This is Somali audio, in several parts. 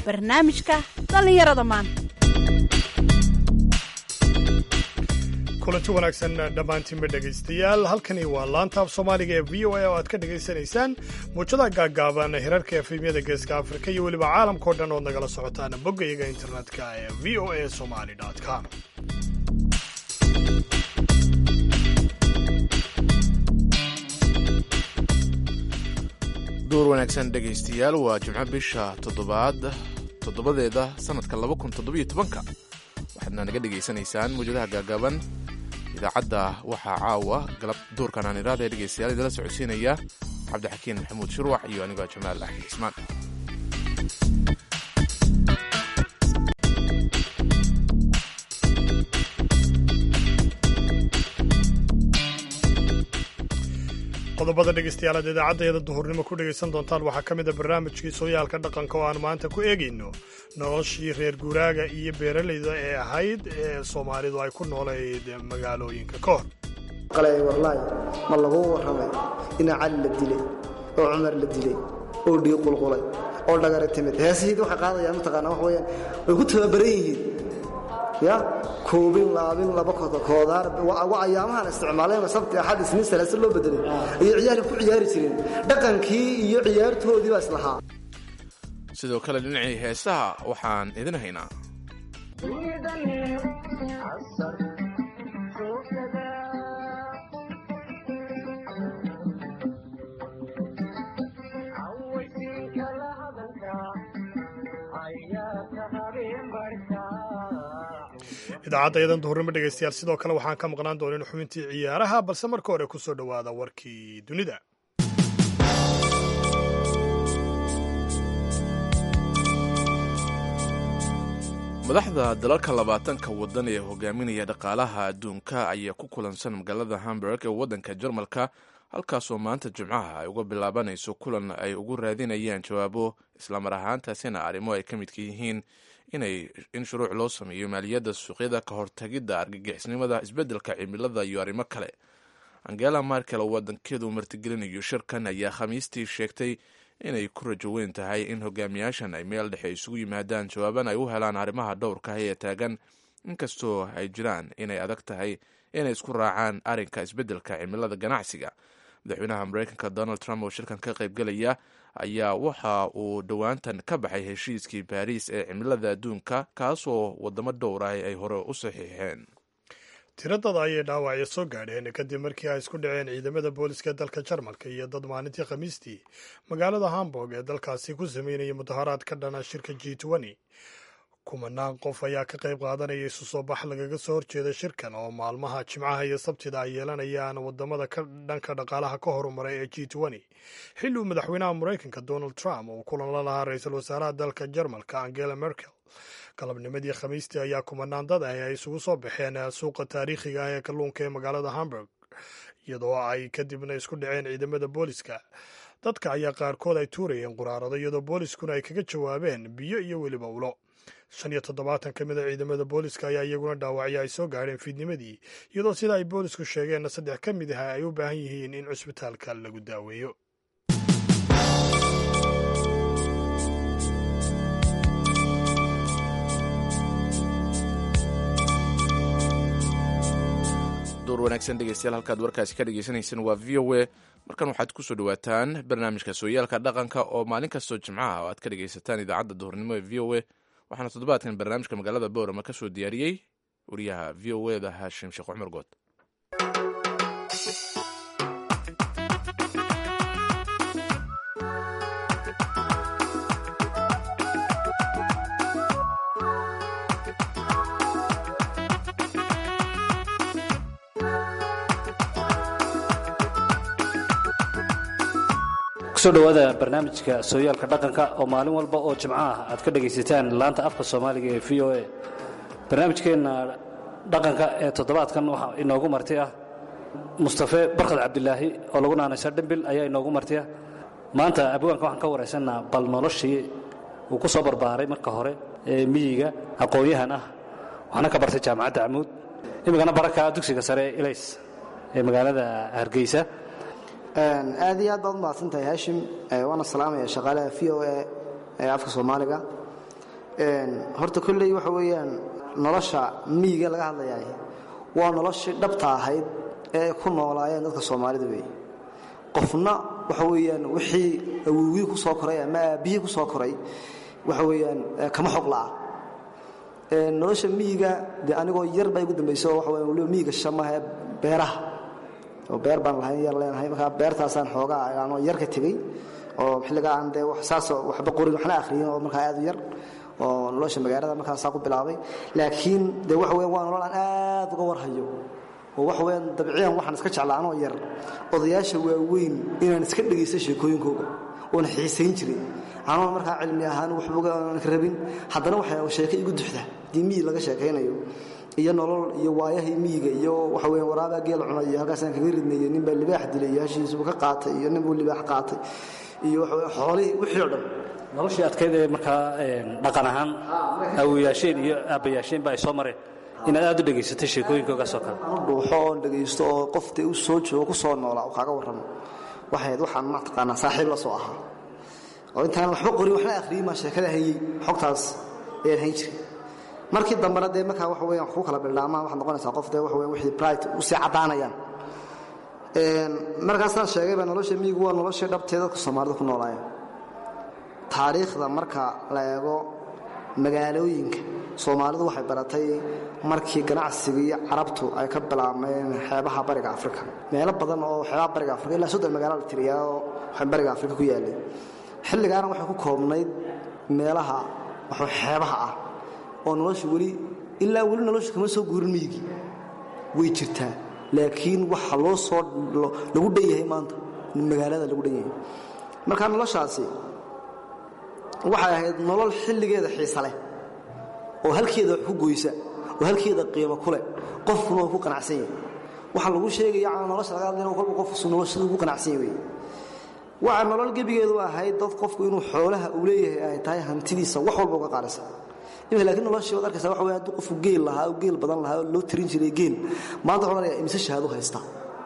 barnaamijka dhallinyarada maanta kulanti wanaagsan dhammaantiinba dhegaystayaal halkani waa laanta af soomaaliga ee v o a oo aad ka dhagaysanaysaan muujadaha gaaggaaban hirarka efemyada geeska afrika iyo weliba caalamkao dhan ood nagala socotaan boggayaga internetka ee v o a somali com duur wanaagsan dhegaystayaal waa jimco bisha toddobaad toddobadeeda sannadka laba kun toddobiyo tobanka waxaadna naga dhegaysanaysaan muwjadaha gaagaaban idaacadda waxaa caawa galab duurkan aan iraada ee dhegaystayaal idala socodsiinaya cabdixakiin maxamuud shirwax iyo anigoo jamaal axmed cismaan qodobada dhegaystayaal aad idaacaddeeda duhurnimo ku dhegaysan doontaan waxaa ka mid a barnaamijkii sooyaalka dhaqanka oo aan maanta ku eegayno noloshii reer guuraaga iyo beeralayda ee ahayd ee soomaalidu ay ku noolayd magaalooyinka ka hor qalay warlaay ma laguu warramay ina cali la dilay oo cumar la dilay oo dhiig qulqulay oo dhagara timid heesihiid waxay qaadayaan mataqaanaa wax weeyaan way ku tababaran yihiin ya koobin laabin laba koodaar ayaamahan isticmaaleen sabti axad isniin salaase loo bedelay ayay ciyaarka ku ciyaari jireen dhaqankii iyo ciyaartoodii baa islahaa sidoo kale dhinacii heesaha waxaan idin haynaa idaacaddayadan duhurnimo dhegaystayaal sidoo kale waxaan ka maqnaan doonin xubintii ciyaaraha balse marka hore ku soo dhowaada warkii dunida madaxda dalalka labaatanka waddan ee hogaaminaya dhaqaalaha adduunka ayaa ku kulansan magaalada hamburg ee waddanka jarmalka halkaasoo maanta jimcaha ay uga bilaabanayso kulan ay ugu raadinayaan jawaabo islamar ahaantaasina arrimo ay ka midka yihiin in shuruuc loo sameeyo maaliyadda suuqyada ka hortagidda argagixisnimada isbeddelka cimilada iyo arrimo kale angela markel oo wadankeedu martigelinayo shirkan ayaa khamiistii sheegtay inay ku rajo weyn tahay in hogaamiyaashan ay meel dhexe isugu yimaadaan jawaaban ay u helaan arrimaha dhowrka ee taagan inkastoo ay jiraan inay adag tahay inay isku raacaan arrinka isbeddelka cimilada ganacsiga madaxweynaha mareykanka donald trump oo shirkan ka qaybgelaya ayaa waxa uu dhowaantan ka baxay heshiiskii baariis ee cimilada adduunka kaasoo wadamo dhowr ah ay hore u saxiixeen tiradada ayay dhaawacyo soo gaadheen kadib markii ay isku dhaceen ciidamada booliska dalka jarmalka iyo dad maalintii khamiistii magaalada hamburg ee dalkaasi ku sameynaya mudaharaad ka dhana shirka g kumanaan qof ayaa ka qayb qaadanaya isu soo bax lagaga soo horjeeda shirkan oo maalmaha jimcaha iyo sabtida ay yeelanayaan wadamada ka dhanka dhaqaalaha ka horumaray ee g xilli uu madaxweynaha maraykanka donald trump uu kulan la lahaa ra-iisul wasaaraha dalka jarmalka angela merkel galabnimadii khamiistii ayaa kumanaan dad ah ay isugu soo baxeen suuqa taariikhiga ah ee kalluunka ee magaalada hamburg iyadoo ay kadibna isku dhaceen ciidamada booliska dadka ayaa qaarkood ay tuurayeen quraarado iyadoo booliskuna ay kaga jawaabeen biyo iyo weliba ulo shan iyo toddobaatan ka mid a ciidamada booliska ayaa iyaguna dhaawacyo ay soo gaadheen fiidnimadii iyadoo sida ay boolisku sheegeenna saddex ka mid ah ay u baahan yihiin in cusbitaalka lagu daaweeyo duur wanaagsan dhegeystayaal halkaad warkaasi ka dhegeysaneyseen waa v o a markan waxaad kusoo dhawaataan barnaamijka sooyaalka dhaqanka oo maalin kastoo jimcaha oo aad ka dhegeysataan idaacadda duhurnimo ee v o a waxaana toddobaadkan barnaamijka magaalada boorama ka soo diyaariyey wariyaha v o eda haashim sheekh cumar good kusoo dhowaada barnaamijka sooyaalka dhaqanka oo maalin walba oo jimco ah aad ka dhegaysataan laanta afka soomaaliga ee v o a barnaamijkeenna dhaqanka ee toddobaadkan waxaa inoogu marti ah mustafe barkad cabdilaahi oo lagu naanaysa dhimbil ayaa inoogu marti ah maanta abwaanka waxaan ka waraysanaa bal noloshii uu ku soo barbaaray marka hore ee miyiga aqoon-yahan ah waxaana ka bartay jaamacadda camuud imikana baraka dugsiga sare ee ilays ee magaalada hargeysa aad iyo aad baad umahadsantahay haashim waana salaamaya shaqaalaha v o a ee afka soomaaliga horta kolley waxa weeyaan nolosha miyiga laga hadlayaay waa noloshii dhabta ahayd ee ay ku noolaayeen dadka soomaalida weeye qofna waxa weeyaan wixii awowgii ku soo koray ama aabbihii ku soo koray waxa weeyaan kama xog la'a nolosha miyiga dee anigoo yar baa igu dambayso waxa weeyaan waliba miyiga shamaha ee beeraha oo beer baan lahayn yar leenahay markaa beertaasaan xoogaa aanoo yar ka tegey oo xilligaa aan dee saasoo waxba qorin waxna akhriyin oo markaa aad u yar oo nolosha magaalada markaasaa ku bilaabay laakiin dee waxa weyan waa nolol aan aad uga warhayo oo waxa weyaan dabciyan waxaan iska jeclaa anoo yar odayaasha waaweyn inaan iska dhegaysta sheekooyinkooga oona xiisayn jiray anoon markaa cilmi ahaan waxba ka rabin haddana waxay sheeko igu duxda dii miyi laga sheekaynayo iyo nolol iyo waayahii miyiga iyo waxa weya waraabaa geel cunay iyo halkaasaan kaga ridnayay nin baa libaax dilay iyo hashiisuu ka qaatay iyo nin buu libaax qaatay iyo waxa weya xoolihii wixii oo dhan noloshii adkayd ee markaa dhaqan ahaan awoyaasheen iyo aabbayaasheen ba ay soo mareen inaad aad u dhegaysatay sheekooyinkoogaasoo kale anu dhuuxo oon dhegaysto oo qof dee u soo joogo ku soo noolaa oo kaaga warramo waxayd waxaan mataqaanaa saaxiib la soo ahaa oo intaan waxba qorin waxna akhriyey maa sheekada hayey xogtaas ayaan hayn jiray markii dambena dee markaa waxa weyan wax ku kala bildhaamaan waxaad noqonaysaa qof dee waxa weyan wixii bright u sii caddaanayaan markaasaan sheegayba nolosha miyigu waa noloshii dhabtee dadka soomaalida ku noolaayeen taariikhda marka la eego magaalooyinka soomaalidu waxay baratay markii ganacsiga iyo carabtu ay ka bilaabmeen xeebaha bariga afrika meelo badan oo xeebaha bariga afrika ilaa soddon magaalo la tiriyaa oo waxay bariga afrika ku yaalleen xilligaana waxay ku koobnayd meelaha waxa xeebaha ah oo nolosha weli ilaa weli nolosha kama soo guurin miyigii way jirtaa laakiin waxa loo soo lagu dhan yahay maanta magaalada lagu dhan yahay marka noloshaasi waxay ahayd nolol xilligeeda xiisa leh oo halkeeda wax ku goysa oo halkeeda qiimo ku leh qofkuna uu ku qanacsan yahay waxaa lagu sheegaya nolosha laga hadlayna kolba qofku noloshada ugu qanacsan yahay waxa nolol gebigeedu ahayd dad qofku inuu xoolaha uu leeyahay ay tahay hantidiisa wax walba uga qaalisan imika laakiin noloshii waad arkaysaa waxa weya hadduu qofku geel lahaa oo geel badan lahaa oo loo tirin jiray geel maanta wuxuu odhanayaa imse shahaadu haystaa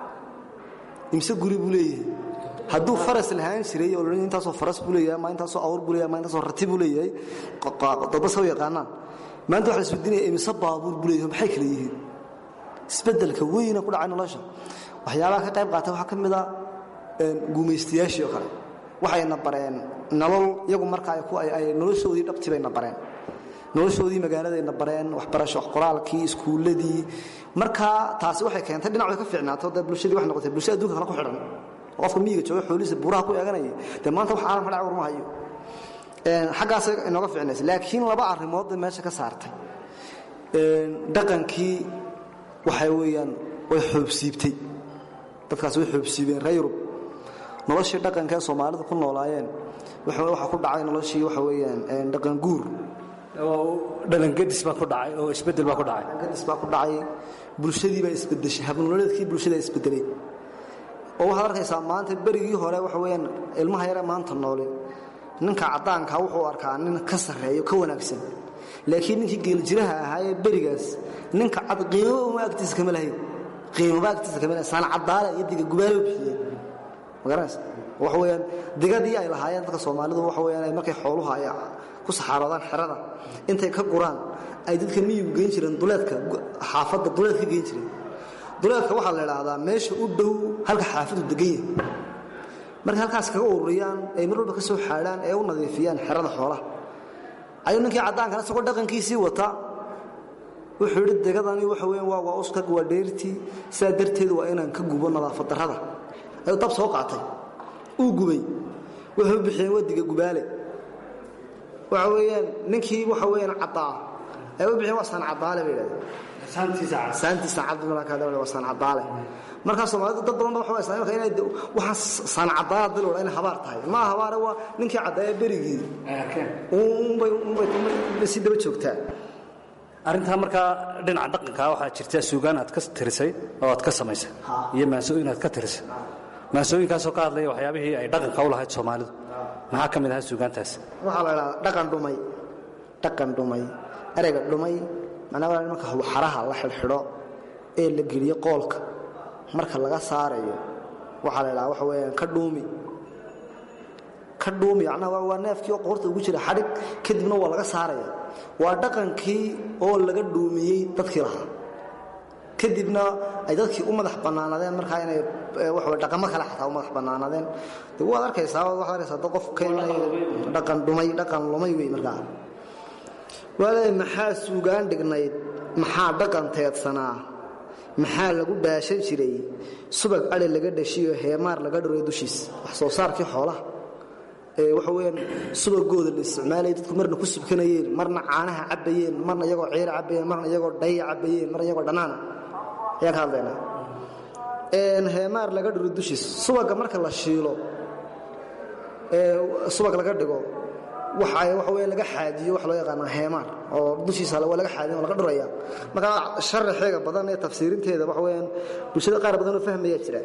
imse guri buu leeyahay hadduu faras lahaan jiray oo la intaasoo faras buu leeyahay ma intaasoo awr buu leeyahay ma intaasoo rati buu leeyahay dadba saw yaqaanaan maanta waxa la isweydiinaya imise baabuur buu leeyahay maxay kala yihiin isbeddelka weyna ku dhacay nolosha waxyaabaha ka qayb qaata waxaa ka mid a guumaystayaashii oo kale waxayna bareen nolol iyagu marka ay noloshoodii dhabti bayna bareen noloshoodii magaaladayna bareen waxbarasho qoraalkii iskuulladii markaa taasi waxay keentay dhinac way ka fiicnaato dee bulshadii waxay noqotay bulsha adduunka kale ku xidhan qofka miyiga jooga xoolihiisa buuraha ku eeganaya dee maanta wax caalamka dhac warma hayo xaggaas inooga fiicnaysa laakiin laba arrimood bay meesha ka saartay dhaqankii waxay weeyaan way xoobsiibtay dadkaas way xoobsiibeen reer yurub noloshii dhaqanka ee soomaalidu ku noolaayeen waxaa ku dhacay noloshii waxa weeyaan dhaqan guur dhalangadis baa ku dhacay oo isbeddel baa ku dhacay gadis baa ku dhacay bulshadii baa isbedeshay habnololeedkii bulshada isbedelay oo waxaad arkaysaa maanta berigii hore waxa weeyaan ilmaha yare maanta noole ninka caddaanka wuxuu arkaa nin ka sarreeyo ka wanaagsan laakiin ninkii geeljiraha ahaa ee berigaas ninka cad qiimaba uma agtiisa kama lahayn qiimaba agtiisa kama lahayn saan caddaale iyo diga gubaalo bixiyeen magaranaysa waxa weeyaan digadii ay lahaayeen dadka soomaalidu waxa weeyaan markay xooluhu ay ku saxaaroodaan xerada intay ka guraan ay dadka miyigu geyn jireen duleedka xaafadda duleedka geyn jireen duleedka waxaa la idhaahdaa meesha u dhow halka xaafadu degan yahay markay halkaas kaga ururiyaan ay mar walba ka soo xaadhaan ee u nadiifiyaan xerada xoolaha ayuu ninkii caddaankana isagoo dhaqankiisii wata wuxuu yidhi degadani waxa weeyaan waa waa uskag waa dheertii sidaa darteed waa inaan ka gubo nadaafad darrada ayuu dab soo qaatay uu gubay wuxuu bixiyeen wadiga gubaale waxa weeyaan ninkii waxa weeyaan caddaa ay u bixiyeen waa saan caddaale bay yidhahdeen saantiisa cadmalakaada waa saan caddaale markaa soomaalidu dad badan ba waxa haysaa imaka inay waxaan saan caddaala dil odha inay habaar tahay ma habaare waa ninkii caddaaya berigii unbay unbay si daba joogtaa arrintaa markaa dhinaca dhaqanka waxaa jirta suugaan aad ka tirisay oo aad ka samaysay iyo maansooyin aad ka tirisay maansooyinkaasoo ka hadlaya waxyaabihii ay dhaqanka u lahayd soomaalidu maxaa ka mid ahaa suugaantaas waxaa la idhahdaa dhaqan dhumay dhaqan dhumay ereyga dhumay macnaa waa nimanka xaraha la xidhxidho ee la geliyo qoolka marka laga saarayo waxaa la idhahaa waxa weeyaan ka dhuumi ka dhuumi macnaha waa waa neefkii oo qoorta ugu jira xadhig kadibna waa laga saaraya waa dhaqankii oo laga dhuumiyey dadkii lahaa kadibna ay dadkii u madax bannaanadeen markaa inay waxa dhaqamo kale xataa u madax bannaanadeen de waad arkaysaa waxaad arkaysaa dad qof ka inay dhaqan dhumay dhaqan lumay wey markaa waaleey maxaa suugaan dhignayd maxaa dhaqan teedsanaa maxaa lagu baashan jiray subag adhi laga dhashiyo heemaar laga dhuro dushiis wax soo saarkii xoolaha ee waxa weyaan subagooda la isticmaalaya dadku marna ku subkanayeen marna caanaha cabbayeen marna iyagoo ciira cabbayeen marna iyagoo dhaya cabbayeen marna iyagoo dhannaana ayaan ka hadlaynaa heemaar laga dhuro dushiis subaga marka la shiilo ee subag laga dhigo waxa waxa weya laga xaadiyo waxa loo yaqaanaa heemaar oo dushiisa waa laga xaadiyo oo laga dhuraya marka sharaxeega badan ee tafsiirinteeda waxa weeyaan bulshada qaar badan oo fahmaya jira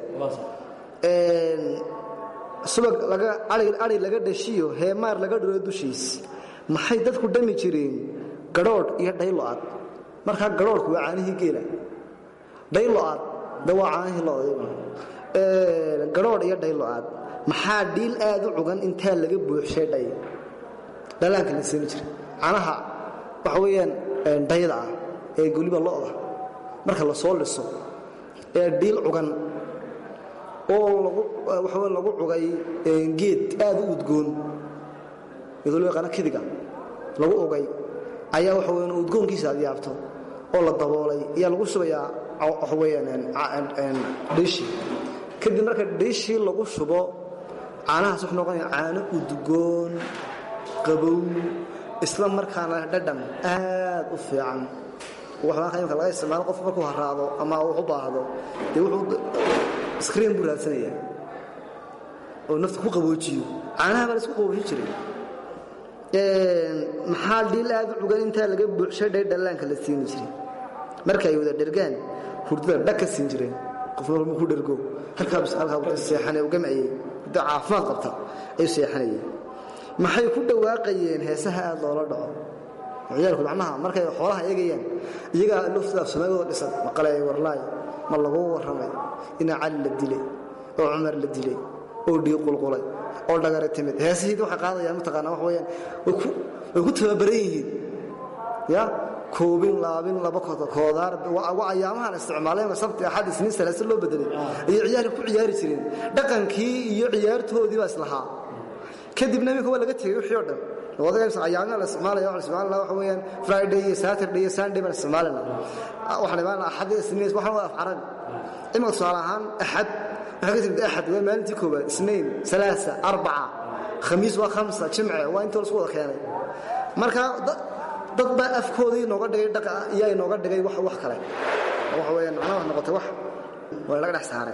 subag laga ari laga dhashiyo heemaar laga dhuro dushiis maxay dadku dhami jireen gadhoodh iyo dhaylo-aad markaa gadhoodhku waa caanihii geela dhaylo-aad de waa caanihii lo-da gadhoodh iyo dhaylo-aad maxaa dhiil aad u cugan intaa laga buuxshay dhay dhalaanka la siini jira canaha waxa weeyaan dhayda ah ee goliba lo'da marka la soo liso ee dhiil cugan oo lagu waxa weya lagu cugay geed aad u udgoon iyadoo loo yaqaano kidiga lagu ugay ayaa waxa weeyaan udgoonkiisa aad yaabto oo la daboolay ayaa lagu shubayaa waxa weeyaan dhiishii kadib marka dhiishii lagu shubo caanahaas wuxuu noqonaya caano udgoon qabow isla markaana dhadhan aad u fiican waxbaa imka laga isticmaalo qof markuu haraado ama uu u baahdo dee wuxuu iskriin buu raadsanayaa oo nafta ku qaboojiyo caanaha baa la isku qaboojin jiray maxaa dhiil aad u cugan intaa laga buuxshay dhay dhallaanka la siini jiray marka ay wada dhergaan hurdada dhag ka siin jireen qofka markuu ku dhergo halkaa seexanay u gamcayey hurda caafimaad qabta ayuu seexanayeen maxay ku dhawaaqayeen heesaha aad loola dhaco ciyaalku macnaha markay xoolaha eegayaan iyagaa lufta afsamaagooda dhisan maqalay warlaay ma lagu warramay inaa cali la dilay oo cumar la dilay oo dhiig qulqulay oo dhagara timid heesihiid waxay qaadayaan mataqaanaa wax weeyaan way ku tababaran yihiin ya koobin laabin laba koodaar waa ayaamahan isticmaaleen sabti axad isniin salaasa loo bedelay ayay ciyaalka ku ciyaari jireen dhaqankii iyo ciyaartoodii baa islahaa kadibna iminka waa laga tegey wixii o dhan ayaamia la isticmaalaya waa isticmaalana waxa weeyaan friday iyo saturday iyo sunday baan isticmaalana waxaan imaanaa axad iyo isniin waxaan waa af carabi iminka tusaale ahaan axad waxaa ka timid axad waa maalintii koowaad isniin salaasa arbaca khamiis waa khamsa jimce waa intoo lasku wada keenay marka dad baa afkoodii nooga dhigay dhaqa iyaa inooga dhigay wax wax kale waxa weeyaan macnaha wax noqotay wax waa laga dhex saaray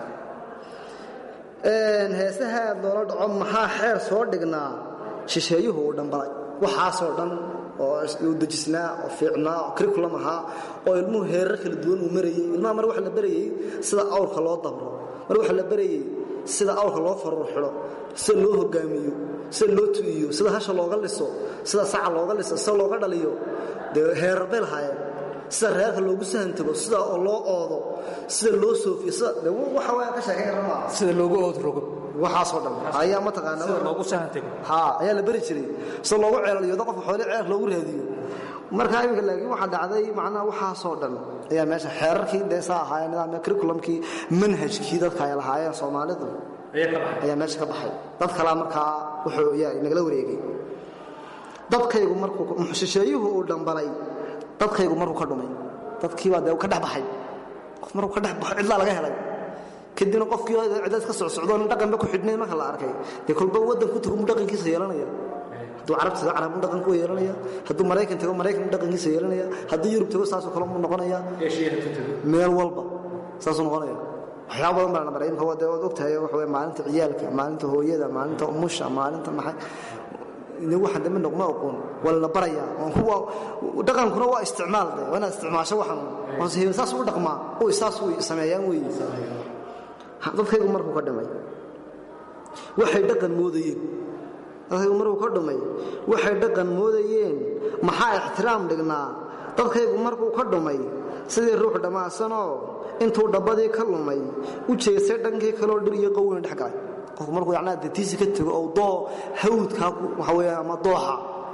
heesaha aad loola dhaco maxaa xeer soo dhignaa shisheeyuhu uu dhambalay waxaasoo dhan oo uu dejisnaa oo fiicnaa oo curriculum ahaa oo ilmuhu heerar kala duwan uu marayey ilmaha mar waxa la barayey sida awrka loo dabro mar waxa la barayey sida awrka loo faruur xidho sida loo hogaamiyo sida loo tu'iyo sida hasha looga liso sida saca looga liso sida looga dhaliyo dee heerar bay lahaayeen sida reerka loogu sahantago sida oo loo oodo sida loo soofiyo sida de waxa waa ka sheekayn kara maaha sida loogu oodrogo waxaasoo dhan ayaa mataqaanaa sida loogu sahantago haa ayaa la beri jiray sida loogu ceelaliyo qofka xoole ceelka loogu raadiyo marka iminka laakiin waxaa dhacday macnaha waxaasoo dhan ayaa meesha xeerarkii dee saa ahaayeen nidaamka curriculumkii manhajkii dadka ay lahaayeen soomaalidu ayaa meesha ka baxay dad kalaa markaa wuxuu yaa nagala wareegay dadkaygu markuu shisheeyuhu uu dhambalay dadkaygu markuu ka dhumay dadkiibaa dee ka dhex baxay qof markuu ka dhex baxo cidlaa laga helay kadibna qofkii cidla iska socsocdoon dhaqanba ku xidhnayn marka la arkay dee kolba waddan ku tago mu dhaqankiisa yeelanaya hadduu carab tago carab mu dhaqanku yeelanaya hadduu maraykan tago maraykan mu dhaqankiisa yeelanaya hadduu yurub tago saasoo kale mu noqonaya meel walba saasuu noqonaya waxyaaba badan baa la maray imka dee waad ogtahay waxa weye maalinta ciyaalka maalinta hooyada maalinta umusha maalinta maxay waxaan dambe noqma aqoon waa lana barayaa dhaqankuna waa isticmaal de waa inaad isticmaasho waxan saas u dhaqmaa u saas way sameeyaan weeye dadkaygu markuu ka dhimay waxay dhaqan moodayeen dadkaygu markuu ka dhumay waxay dhaqan moodayeen maxaa ixtiraam dhignaa dadkaygu markuu ka dhumay sidii ruux dhammaasanoo intuu dhabbadii ka lumay u jeestay dhankii kaloo dhir iyo qowina dhex galay qofku markuu yacnaa detiisi ka tego oo doo hawdkaa waxa weeyaan ama dooxa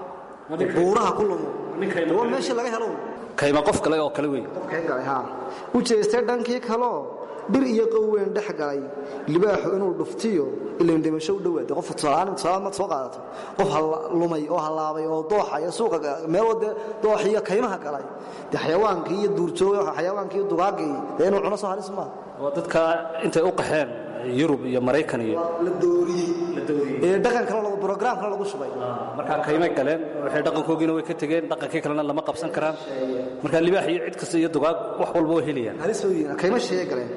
buuraha ku lumo waa meeshii laga helo kayma qof kale oo kale wey qofkee galay haa u jeestay dhankii kaloo dhir iyo qowweyn dhex galay libaaxu inuu dhuftiyo ilayn dhimasho u dhowaade qof tusaalahaan tusaalaad maad soo qaadato qof lumay oo hallaabay oo dooxa iyo suuqa meeloo dee doox iyo kaymaha galay dee xayawaankii iyo duurjooga xayawaankii iyo dugaagii dee inuu cuno soo halis maaha waa dadka intay u qaxeen yurub iyo maraykan iyo la dooriyey ee dhaqan kale lagu program kale lagu shubay markaa kaymay galeen waxay dhaqankoogiina way ka tegeen dhaqankii kalena lama qabsan karaan markaa libaax iyo cid kasta iyo dugaag wax walba way helayaan halis oo yihiin kayma sheeye galeen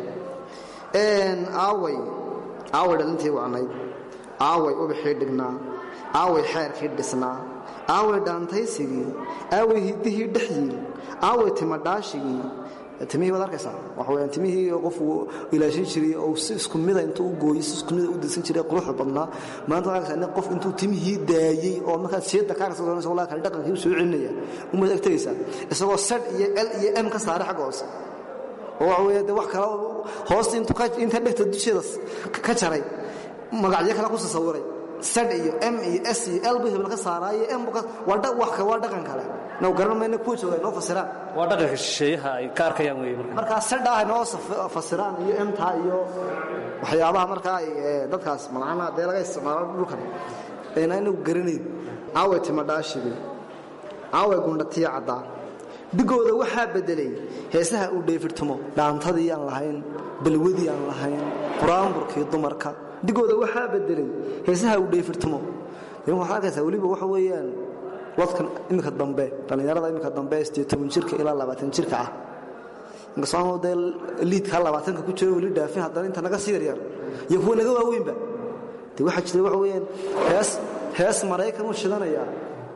een aaway aaway dhalintii wacnayd aaway ubaxii dhignaa aaway xeerkii dhisnaa aaway dhaantaysigii aaway hiddihii dhex yiil aaway timadhaashigii timihii waad arkaysaa waxa weyaan timihii qofku ilaashin jiray oo si isku mida intuu u gooyey si isku mida u disan jiray quruxda badnaa maanta waxaa arkaysaa nin qof intuu timihii daayey oo markaad siyada kaa kasoo doonaysa wallahi kale dhaqankii u soo celinaya umaad ag tegaysaa isagoo sad iyo l iyo m ka saaray xagga hoose oo waxa weeye dee wax kale hoosta intuu ka inta dhegta dusheeda ka jaray magacyo kale ku sasawiray sad iyo m iyo s iyo l buu hebel ka saaraayo m waa waa dhaqan kale now garan mayna kuwa jooga inoo fasiraan waa dhaqanka shisheeyaha ay ka arkayaan wey marka markaa sadha ay noo fasiraan iyo emta iyo waxyaabaha markaa ay dadkaas macnaha dee laga isticmaalo dhulkan ayna inagu garanayn aaway timadhaashigii aaway gundhatiya caddaa dhigooda waxaa beddelay heesaha uu dheefirtamo dhaantadii aan lahayn balwadii aan lahayn quraanburkii dumarka dhigooda waxaa beddelay heesaha uu dheefirtamo nimanka waxaad arkaysaa weliba waxa weeyaan wadkan iminka dambe dhallinyarada iminka dambe sidee toban jirka ilaa labaatan jirka ah inkastoo dee liidkaa labaatanka ku jiro weli dhaafin haddana inta naga sii yaryar iyo kuwa naga waaweynba de waxaa jira waxa weeyaan hees hees maraykan u shidanayaa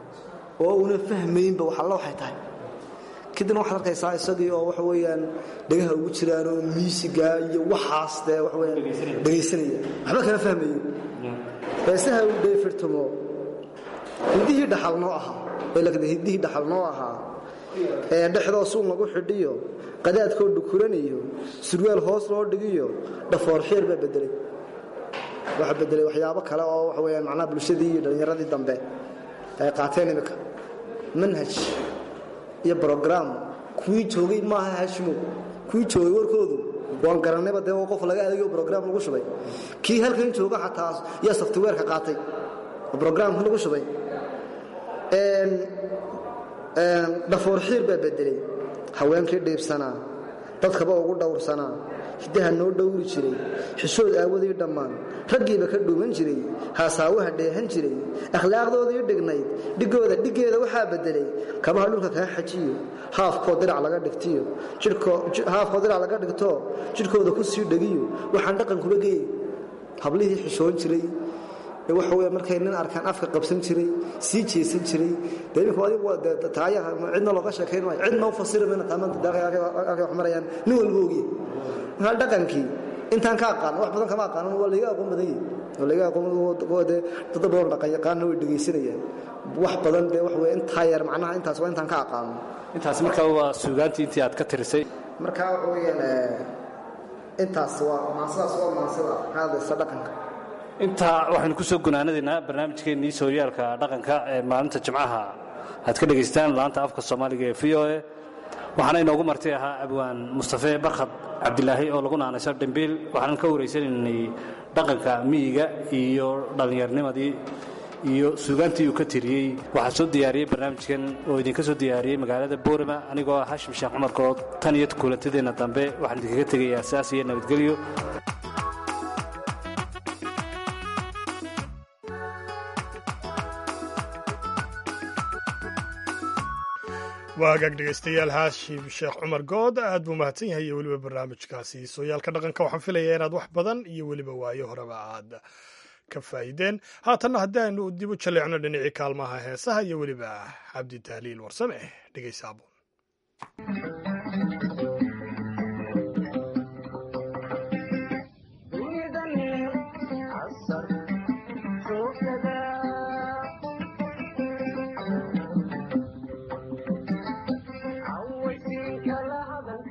oo una fahmaynba wax alla waxay tahay kadibna waxaad arkaysaa isagii oo waxa weeyaan dhagaha ugu jiraanoo miisiga iyo waxaas dee waxa weyaan dhegaysanaya waxba kala fahmayo heesaha uu dheefirtamo hiddihii dhaxal noo ahaa hiddihii dhaxal noo ahaa ee dhexdoo suun lagu xidhiyo qadaadkoo dhukuraniyo surwaal hoos loo dhigiyo dhafoor xiir baa bedelay waxa bedelay waxyaabo kale oo waxa weyaan macnaha bulshadii iyo dhallinyaradii dambe ay qaateen imika manhaj iyo brogram kuwii joogay maaha hashimo kuwii joogay warkoodu waan garannayba dee qof laga adegayo brogram lagu shubay kii halkan jooga xataa yaa softwareeka qaatay oo brograamka lagu shubay dhafoor xiir baa bedelay haweenkii dhiibsanaa dadkaba ugu dhowrsanaa hiddaha noo dhowri jiray xishood aawadii dhammaan raggiiba ka dhuuman jiray haasaawaha dheehan jiray akhlaaqdoodii dhignayd dhigooda dhiggeeda waxaa bedelay kabaha dhulka kaa xajiyo haafkoo dirac laga dhigtiyo haafkoo dirac laga dhigtoo jidhkooda ku sii dhegiyo waxaan dhaqan kuba geeyey hablihii xishoon jiray waxa wey markay nin arkaan afka qabsan jiray sii jeesan jiray de imika adigu taaya cidna looga sheekayn maayo cidna u fasiri mayna taamanta wax marayaan nin walba ogiye markaa dhaqankii intaan ka aqaan wax badan kama aqaanan waa layga aqoon badan yahi oo layga aqoon dee dad badan dhaqan yaqaanna way dhegaysanayaan wax badan dee wax wey intaa yar macnaha intaas waa intaan ka aqaano intaas markaa waa suugaantii intii aad ka tirisay markaa waxa weeyaan intaas waa maasadaas waa maasada ka hadlaysa dhaqanka intaa waxaynu ku soo gunaanadaynaa barnaamijkeennii sooyaalka dhaqanka ee maalinta jimcaha aad ka dhegaystaan laanta afka soomaaliga ee v o e waxaana inoogu martay ahaa abwaan mustafe barkhad cabdilaahi oo lagu naanayso dhimbiil waxaanan ka waraysanaynay dhaqanka miyiga iyo dhallinyarnimadii iyo suugaantii uu ka tiriyey waxaa soo diyaariyey barnaamijkan oo idinka soo diyaariyey magaalada boorama anigoo ah hashim sheekh cumar kood tan iyo kulantadeenna dambe waxaan idinkaga tegayaa saas iyo nabadgelyo waa hagaag dhegaystayaal haashim sheekh cumar good aad buu mahadsan yahay iyo weliba barnaamijkaasi sooyaalka dhaqanka waxaan filayaa inaad wax badan iyo weliba waayo horeba aad ka faa'iideen haatanna haddii aynu dib u jaleecno dhinacii kaalmaha heesaha iyo weliba cabdi tahliil warsame dhegaysaabo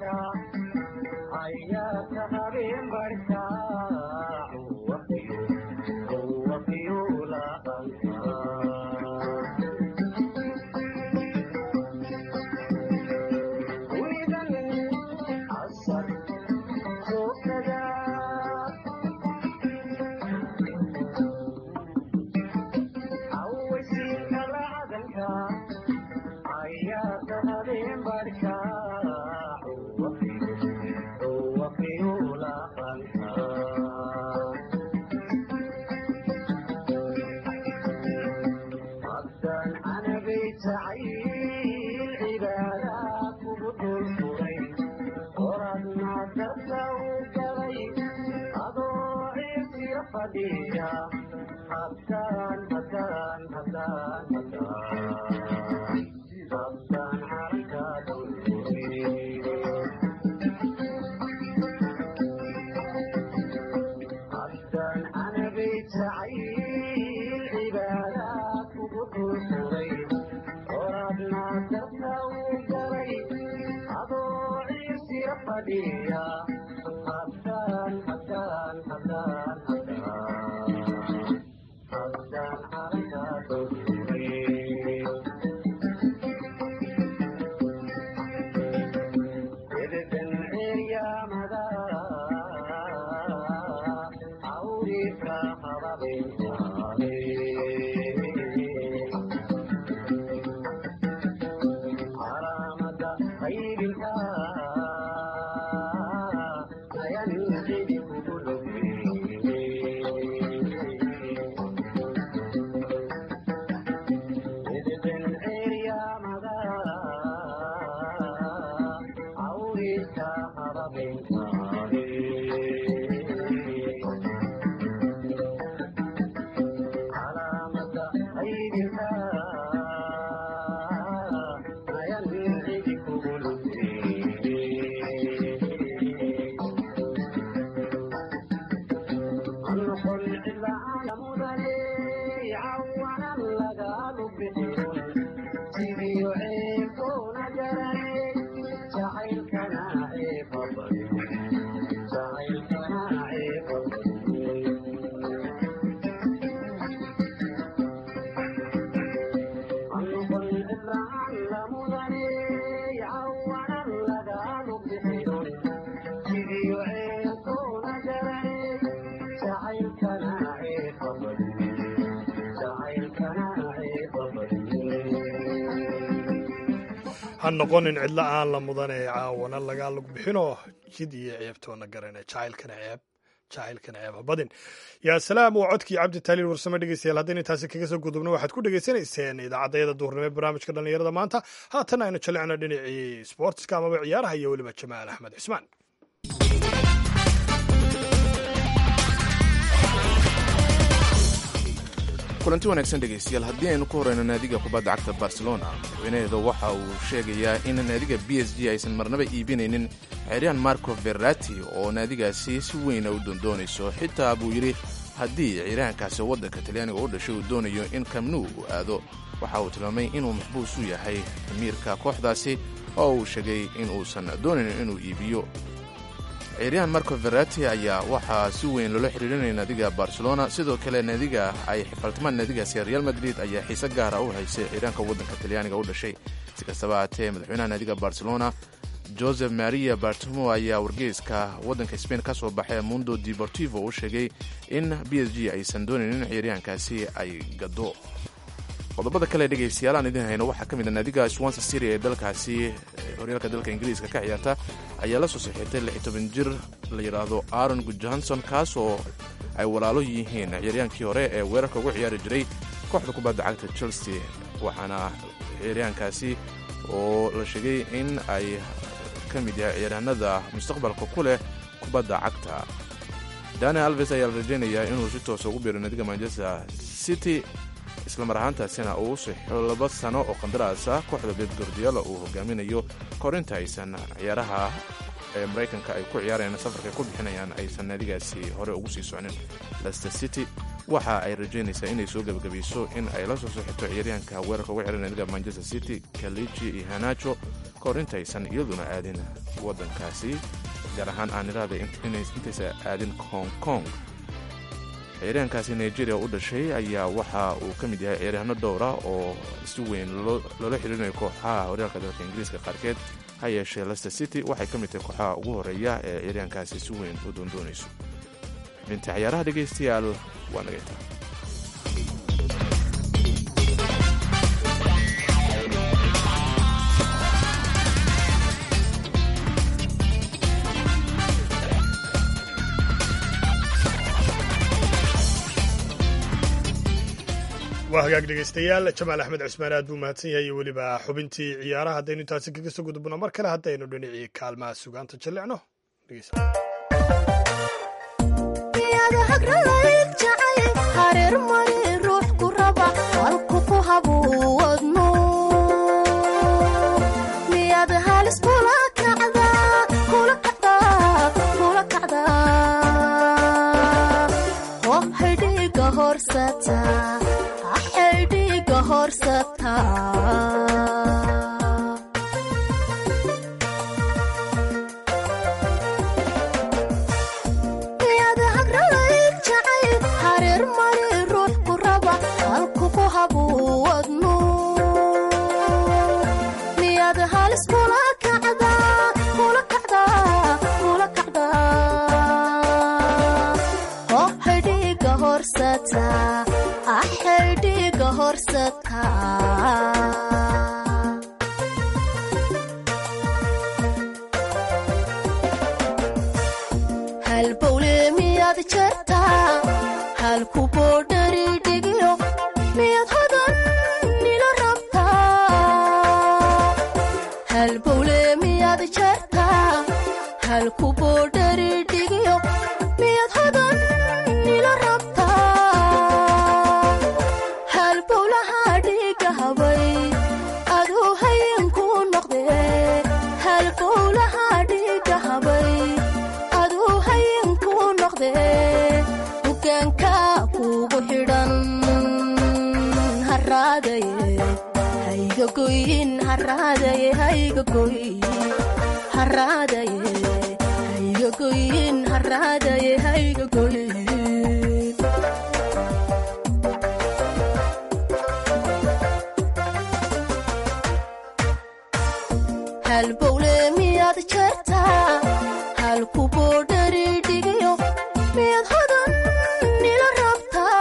ayaa ka habeen barkaa ha noqonin cidlo aan la mudan ee caawana lagaa lug bixinoo jid iyo ceebtoona garana jacaylkana ceeb jacaylkana ceeb habadin yaa salaam waa codkii cabdi taaliil warsame dhegeystayaal haddayna intaasi kaga soo gudubno waxaad ku dhegeysanayseen idaacaddayada duhurnimo ee barnaamijka dhallinyarada maanta haatan aynu jalicno dhinacii sportska amaba ciyaaraha iyo weliba jamaal axmed cismaan kulanti wanaagsan dhegaystayaal haddii aynu ku horeyno naadiga kubadda cagta barcelona madaxweynaheeda waxa uu sheegayaa in naadiga b s g aysan marnaba iibinaynin xeryan marco verati oo naadigaasi si weyna u doondoonayso xitaa buu yidhi haddii ciiraankaasi waddanka talyaaniga u dhashay uu doonayo in kamnu uu aado waxa uu tilmaamay inuu maxbuus u yahay amiirka kooxdaasi oo uu sheegay in uusan doonayn inuu iibiyo ciiryahan marco verati ayaa waxaa si weyn loola xiriirinaya naadiga barcelona sidoo kale naadiga ay xifaltamaan naadigaasi real madrid ayaa xiise gaara u haysay ciiraanka waddanka talyaaniga u dhashay si kastaba haatee madaxweynaha naadiga barcelona joseph maria bartimo ayaa wargeyska waddanka sbain ka soo baxay mundo deportivo u sheegay in b s g aysan doonayn in ciiryaankaasi ay gado qodobada kale dhegaystayaal aan idin hayno waxaa ka mid a naadiga swansa syria ee dalkaasi horyaalka dalka ingiriiska ka ciyaarta ayaa la soo saxiirtay lix toban jir la yidhaahdo aaron johanson kaas oo ay walaalo yihiin ciyaryaankii hore ee weerarka ugu ciyaari jiray kooxda kubadda cagta chelsea waxaana ciyaaryaankaasi oo la sheegay in ay ka mid yahay ciyaaryahanada mustaqbalka ku leh kubadda cagta dani alves ayaa la rajaynayaa inuu si toosa ugu biiro naadiga manchester city isla mar ahaantaasina uu saxo laba sano oo qandaraasa kooxda beb gordiola uu hogaaminayo korinta aysan ciyaaraha ee maraykanka ay ku ciyaarayaan safarka ay ku bixinayaan aysan naadigaasi hore ugu sii socnin lester city waxa ay rajaynaysaa inay soo gebagabayso in ay la soo soxito ciyaaryahanka weerarka uga xihan naadiga manchester city kaliji iyo hanajo korinta aysan iyaduna aadin waddankaasi gaar ahaan aan iraada intaysa aadin hong kong ciyaaryahankaasi nigeria u dhashay ayaa waxa uu ka mid yahay ciyaaryahanno dhowra oo si weyn loola xiriirinayo kooxaha horyaalka dalka ingiriiska qaarkeed ha yeeshee lester city waxay ka mid tahay kooxaha ugu horeeya ee ciyaaryahankaasi si weyn u doondoonayso xubinta ciyaaraha dhegaystayaal waa nagayta waa hagaag dhegaystayaal jamaal axmed cismaan aad buu mahadsan yahay iyo weliba xubintii ciyaaraha haddaynu intaasi kaga soo gudubno mar kale haddaynu dhinacii kaalmaha sugaanta jallicno miyaad hagralayd jacayl hareer mari ruux ku raba halku ku habuwadnu miyaad halis kula kacdaa kula kacdaa kula kacdaa oo xidhiiga horsata ah xidhiiga horsata halbowle miyaad jartaa halku boodhari dhigiyo miyaad hodan nila rabtaa halbowle miyaad jartaa halku boodhari dhigiyo miyaad hodan nila rabtaa halbowlaha dhiga habay aduu hayinku noqdee halbowlaha dhiga habay aduu hayinku noqdee dukaanka kugu xidhan haraadaye hayga goyin haraadaye hayga goyin haraadaye hayga goyin haraadaye hayga goyin halbowle miyaad jartaa halku boodhari dhigiyo miyaad hodan nila rabtaa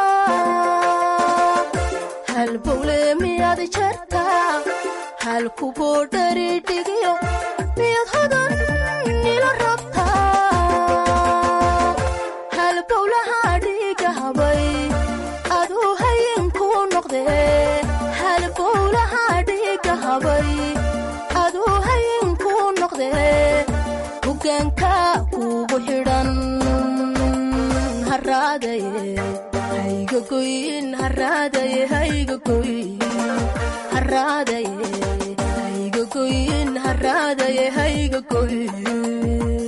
halbowle miyaad jartaa halku boodhari dhigiyo miyaad hodan nila rabtaa halbowlaha dhiga habay aduu hayinku noqdee halbowlaha dhiga habay aduu hayinku noqdee hogaanka kugu xidhan haraadaye hayga goyin haraadaye hayga goyin haraadaye hayga goyin haraadaye hayga goyin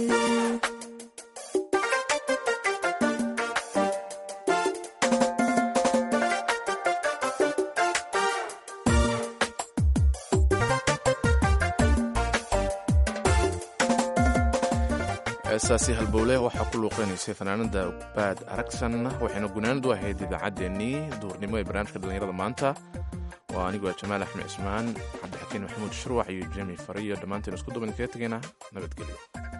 heestaasi halbowle waxaa ku luuqeynaysay fanaanada baad aragsan waxayna gunaanadu ahayd idaacaddeenii duurnimo ee barnaamijka dhallinyarada maanta waa anigoo jamaal axmed cismaan cabdixakiin maxamuud shurwax iyo jemi fariyo dhammaanteen isku duban kaga tegayna nabadgelyo